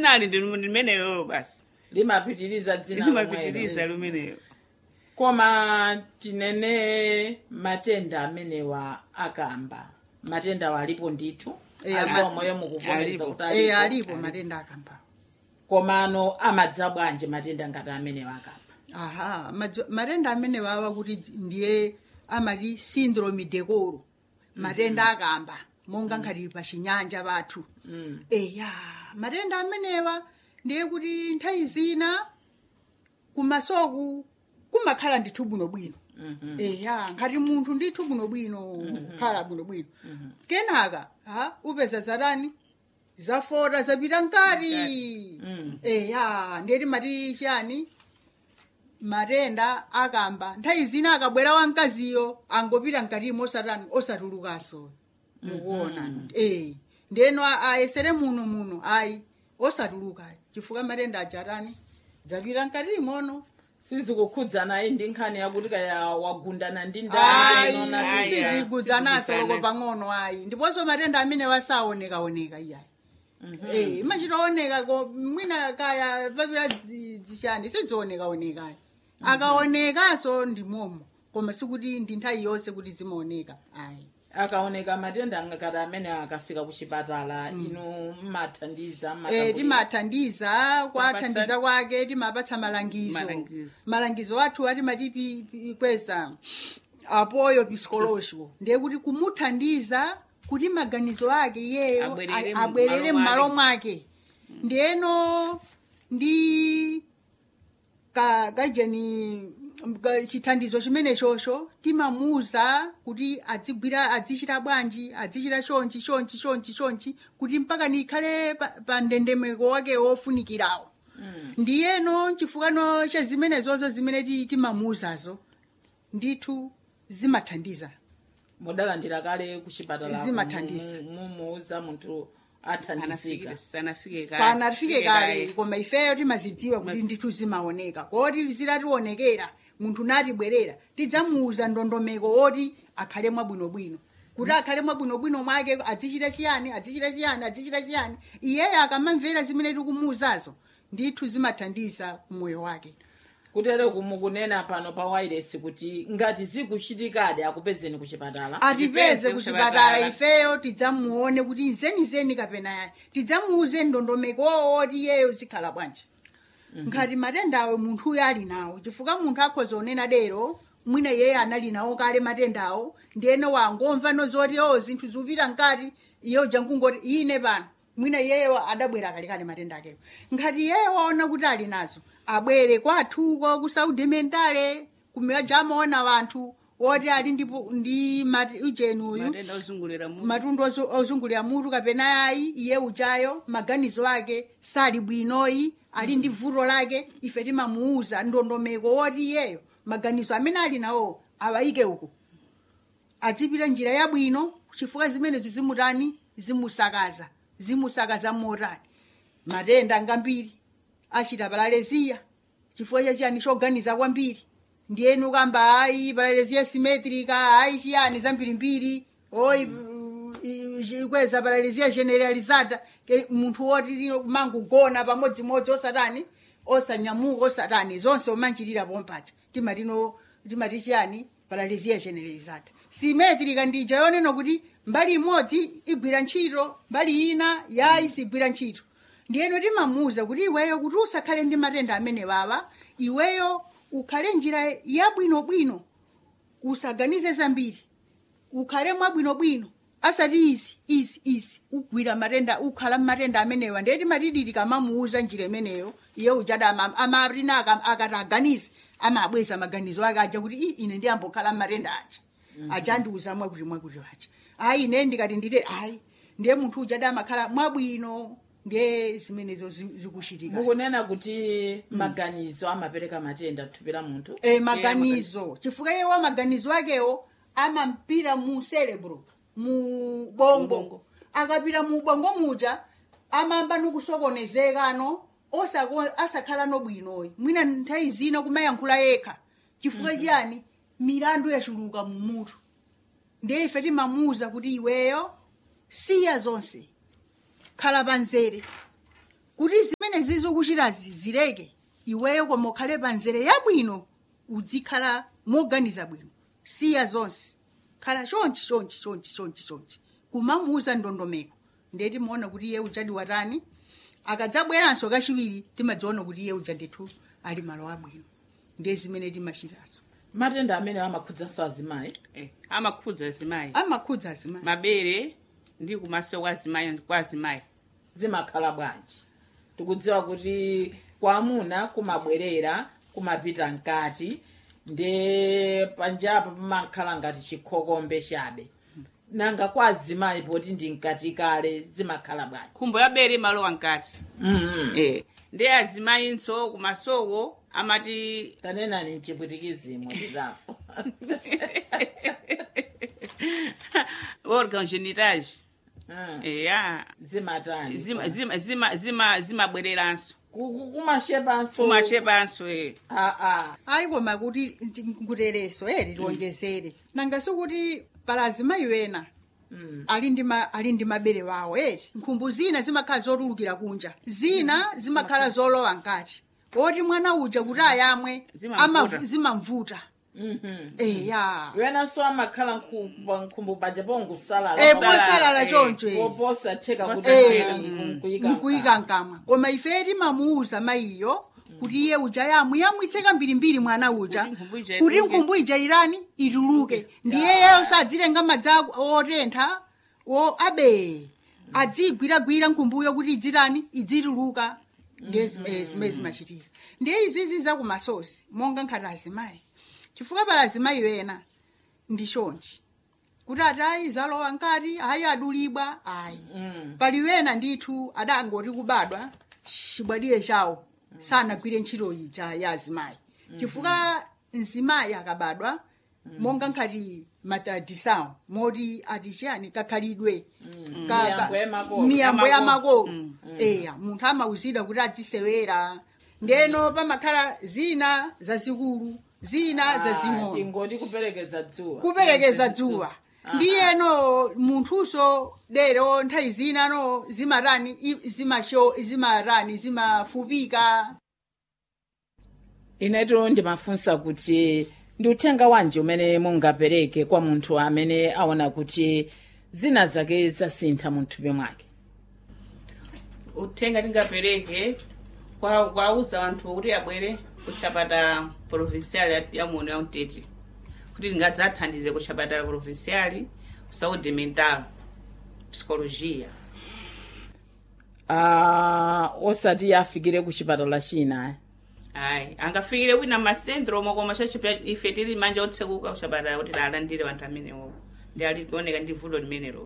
dzinali ndi limeneyo basi limapitiriza dzina lomwelo limapitiriza limeneyo koma tinene matenda amenewa akamba matendawo alipo ndithu Eh, azomweyo mukuvomereza alipo. kuti e alipo alipo matenda akamba komano amadza bwanji matenda ngati amenewa akamba aha madzo- matenda amene wawa kuti dzi- ndiye amati syndrome dekoro matenda akamba monga nkhati pa chinyanja pathu eya matenda amenewa ndiye kuti nthawi zina kumasoku kumakhala ndithu bwinobwino eya nkhati munthu ndithu bwinobwino khala bwinobwino kenaka ha upeza zatani zafota zapita mkati eya ndiyeti mati chani matenda akamba nthawi zina akabwera wamkaziyo angopita mkatimo osatani osatulukaso mukuona eh ndeno a- ayesere muno muno ayi osatuluka chifukwa matenda achatani dzapita mkati mono sizikukhudzana ayi ndi nkhani yakuti kaya wagundana ndi ayi ndani ayi, sizigudzanaso loko sizigudzana. pang'ono ayi ndiponso matenda amene wasaonekaoneka iyayi eh imachitaoneka ko mwina kaya papira zishandi sizionekaoneka akaonekaso ndi momo koma sikuti ndi nthawi yonse kuti zimaoneka ayi akaoneka matenda ngati amene akafika ku chipatala inu mmathandiza Eh, mmatambulira. timathandiza kwathandiza kwake timapatsa malangizo Malangizo. malangizo athu atimati kweza apoyo psikolosho ndiye kuti kumuthandiza kuti maganizo ake iyeyo Abwerere a- mu- abwerere m'malo m'malo mwake ndiyeno ndi ka kajeni ka- chithandizo chimene chosho timamuuza kuti adzigwira adzichita bwanji adzichita chonchi chonchi chonchi chonchi kuti mpaka nikhale pa, pa ndendemeko wake wofunikirawo ndiyeno chifukano cha zimene zozo zimene ti- timamuuzazo ndithu zimathandiza mudalandira kale ku chipatala Zimathandiza. mumuuza munthu athandizika Sanafike- sanafike kale. sanafike kale kale. koma ifeyo timazidziwa kuti ndithu zimaoneka koti zitationekera munthu natibwerera tidzamuuza ndondomeko woti akhale mwabwinobwino kuti akhale mwabwinobwino mwake adzichita chiyani adzichita chiyani adzichita chiyani iyeyo akamamvera zimene tikumuuzazo ndithu zimathandiza kumoyo wake kutero kumukunena pano pa wireless kuti ngati zikuchitikadi akupezeni ku chipatala atipeze ku ku chipatala. chipatala ifeyo tidzamuone kuti nzenizeni kapena yayi tidzamuuze ndondomeko woti iyeyo zikhala bwanji ngati matendawo munthuyo ali nawo chifukwa munthu akhoza onena dero mwina iyeyo anali nawo kale matendawo ndiyeno wangomva nozoti o zinthu zikupita mkati iyeyo jangungoti ine pano mwina iyeyo adabwera kalekale matenda akewo ngati iyeyo waona kuti ali nazo abwere kwathuko ku saudi mentale kumeja amaona wanthu woti ali ndipo ndi mati- ujeni uyu matenda ozungulira mu matundu ozu- ozungulira mutu kapena ayi iye uchayo maganizo ake sali bwinoyi ali ndi vuto lake ife timamuuza ndondomeko woti iyeyo maganizo amene ali nawo awayike uku adzipita njira yabwino chifukwa zimene zizimutani zimusakaza zimusakaza motani matenda ngambiri achita paraleziya chifukwa chachiyani choganiza kwambiri ndiyeni ukamba ayi paraleziya simetrika ayi chiyani zambirimbiri oyi uh, kweza paraleziya generalizada ke munthu woti mangugona pamodzimodzi osatani osanyamuka osatani zonse umanchitira pompacha timatino timati chiyani paraleziya generalizada simetrika ndija yonena kuti mbali imodzi igwira ntchito mbali ina yayi sigwira ntchito ndiyeno timamuuza kuti iweyo kuti usakhale ndi matenda amene wawa iweyo ukhale njira yabwinobwino usaganize zambiri ukhale mwabwinobwino asati izi izi izi ugwira matenda ukhala mmatenda amenewa ndiye timatiditi kamamuuza njira imeneyo iye ujada ama- amatina aka- akati aganize amabweza maganizo ake aja kuti "Ii, ine ndiyambokhala mmatenda aja aja andiuza mwakuti mwakuti aja ayi ine ndikati ndite ayi ndiye munthu ujada amakhala mwabwino ndiye zimenezo zi- zikuchitika mukunena kuti maganizo amapereka matenda thupi la munthu e, maganizo chifukwa iye wa maganizo akewo amampita mu cerebro mu bongo akapita mu bongo muja amamba nikusokonezekano osako- asakhala nobwinoyi mwina nthawi zina kumayankhula yekha chifukwa chiyani milandu yachuluka mu mutu ndiye ife timamuuza kuti iweyo siya zonse khala panzere kuti zimene zizikuchitazi zileke iweyo koma ukhale pa nzere yabwino uzikhala moganiza bwino siya zonse khala chonchi chonchi chonchi chonchi chonchi kumamuuza ndondomeko ndiye timaona kuti iye ujadi watani akadzabweranso kachiwiri timadziona kuti iye uja ndithu ali malo abwino ndiye zimene timachitazo matenda amene amakhudzanso azimayi Eh, amakhudza azimayi amakhudza azimayi mabere ndi kumaso kwa azimayi kwa azimayi zimakhala bwanji tikudziwa kuti kwa amuna kumabwerera kumapita mkati nde panjapa pamakhala ngati chikhokombe chabe nanga kwa azimayi poti ndi mkati kale zimakhala bwanji khumbo ya bere imalowa mkati mm eh ndi azimayinso kumasoko amati tanenani mchipwitikizimo ndirapo organ genitage Mm. eya zimatani zima zima zima zima zimabwereranso Ku- ku- kumashepanso kumashepanso eh aa ayi koma kuti nkutereso eri tionjezere nanga sikuti pala azimayi wena Mm. ali ndi ma- ali ndi mabere wawo eri nkhumbu zina zimakhala zotulukira kunja zina zimakhala zolowa mkati oti mwana uja kuti ayamwe Zimamvuta. amavu- zimamvuta Mhm. eya wenanso amakhala nkhu- nkhumbu paja pongusalala Eh, pamwe- posalala eh, choncho eh. poposa theka kuti Posa- nkuyika- nkuyika nkuyika mkamwa koma ife timamuuza mayiyo kuti iye uja yamwe yamwitseka mbirimbiri mwana uja Kuti nkhumbu ija kuti ituluke. nkhumbu ija irani ituluke ndiyeyo sadzilenga madzi aku- otentha o abe adziyigwiragwira nkhumbuyo kuti idzirani idzituluka ndiye zimene zimene zimachitika ndiye izizi zakumasozi monga nkhati azimayi chifukwa pala azimayi wena ndi chonchi kuti ati ayi zalowa nkati ayi adulibwa ayi Mm. pali wena ndithu adangoti kubadwa chibwadire chawo sanagwire ntchito ija ya azimayi chifukwa mzimayi akabadwa monga nkhati matradisawo moti ati chiyani kakhalidwe Ka- ka- Miyambo ya makolo. miyambo ya Ya makolo. makolo eya munthu amawuzidwa kuti adzisewera ndeno pamakhala zina zazikulu zina Ah, zazing'ono tingoti kuperekeza dzuwa kuperekeza dzuwa ndiyeno munthuso lero nthawi zina no zimatani i- zimasho zimatani zimafupika inetu ndimafunsa kuti ndi uthenga wanji umene mungapereke kwa munthu amene aona kuti zina zake zasintha mu mthupi mwake uthenga tingapereke kwa kwauza anthu kuti abwere kuchapata provincial ya- ya muno ya mtete kuti tingadzathandize kuchapata provincial saúde mental psicologia Ah, osati afikire ku chipatala china ayi angafikire wina masentro omwe koma chachipa ife tili manja otsekuka kuchapata kuti alandire anthu amenewo ndi ali kuoneka ndi vuto limenelo